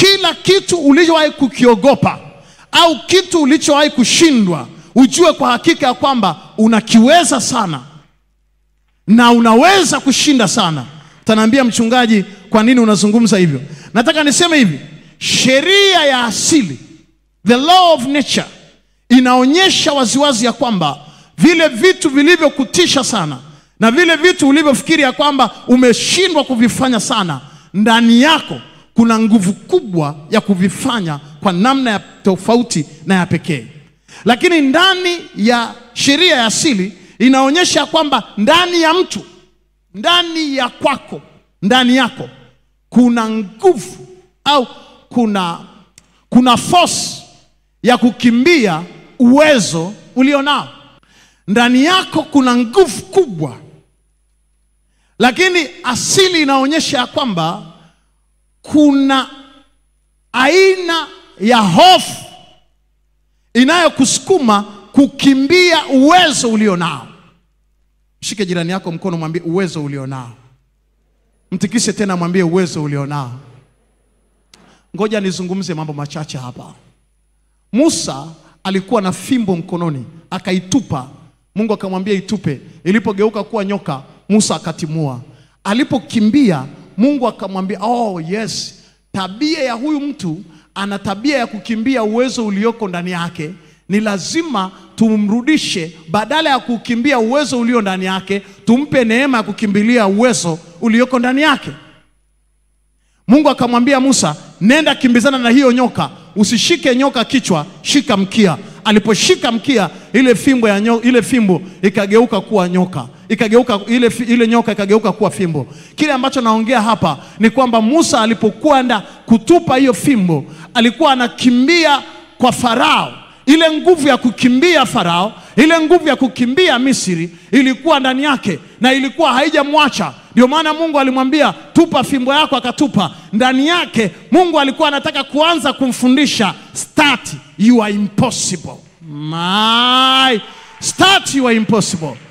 kila kitu ulichowahi kukiogopa au kitu ulichowahi kushindwa, ujue kwa hakika ya kwamba unakiweza sana na unaweza kushinda sana. Utaniambia mchungaji, kwa nini unazungumza hivyo? Nataka niseme hivi, sheria ya asili, the law of nature, inaonyesha waziwazi ya kwamba vile vitu vilivyokutisha sana na vile vitu ulivyofikiri ya kwamba umeshindwa kuvifanya sana, ndani yako kuna nguvu kubwa ya kuvifanya kwa namna ya tofauti na ya pekee. Lakini ndani ya sheria ya asili inaonyesha kwamba ndani ya mtu, ndani ya kwako, ndani yako kuna nguvu au kuna kuna force ya kukimbia uwezo ulionao. Ndani yako kuna nguvu kubwa, lakini asili inaonyesha ya kwamba kuna aina ya hofu inayokusukuma kukimbia uwezo ulionao. Shike jirani yako mkono, mwambie uwezo ulionao. Mtikise tena, mwambie uwezo ulionao. Ngoja nizungumze mambo machache hapa. Musa alikuwa na fimbo mkononi, akaitupa. Mungu akamwambia itupe. Ilipogeuka kuwa nyoka, Musa akatimua. Alipokimbia, Mungu akamwambia oh, yes, tabia ya huyu mtu ana tabia ya kukimbia uwezo ulioko ndani yake. Ni lazima tumrudishe, badala ya kukimbia uwezo ulio ndani yake, tumpe neema ya kukimbilia uwezo ulioko ndani yake. Mungu akamwambia Musa, nenda kimbizana na hiyo nyoka, usishike nyoka kichwa, shika mkia. Aliposhika mkia, ile fimbo ya nyo, ile fimbo ikageuka kuwa nyoka, ikageuka ile, fi- ile nyoka ikageuka kuwa fimbo. Kile ambacho naongea hapa ni kwamba Musa alipokwenda kutupa hiyo fimbo, alikuwa anakimbia kwa Farao. Ile nguvu ya kukimbia Farao, ile nguvu ya kukimbia Misri ilikuwa ndani yake na ilikuwa haijamwacha. Ndio maana Mungu alimwambia tupa fimbo yako, akatupa. Ndani yake Mungu alikuwa anataka kuanza kumfundisha start you are impossible. My start you are impossible.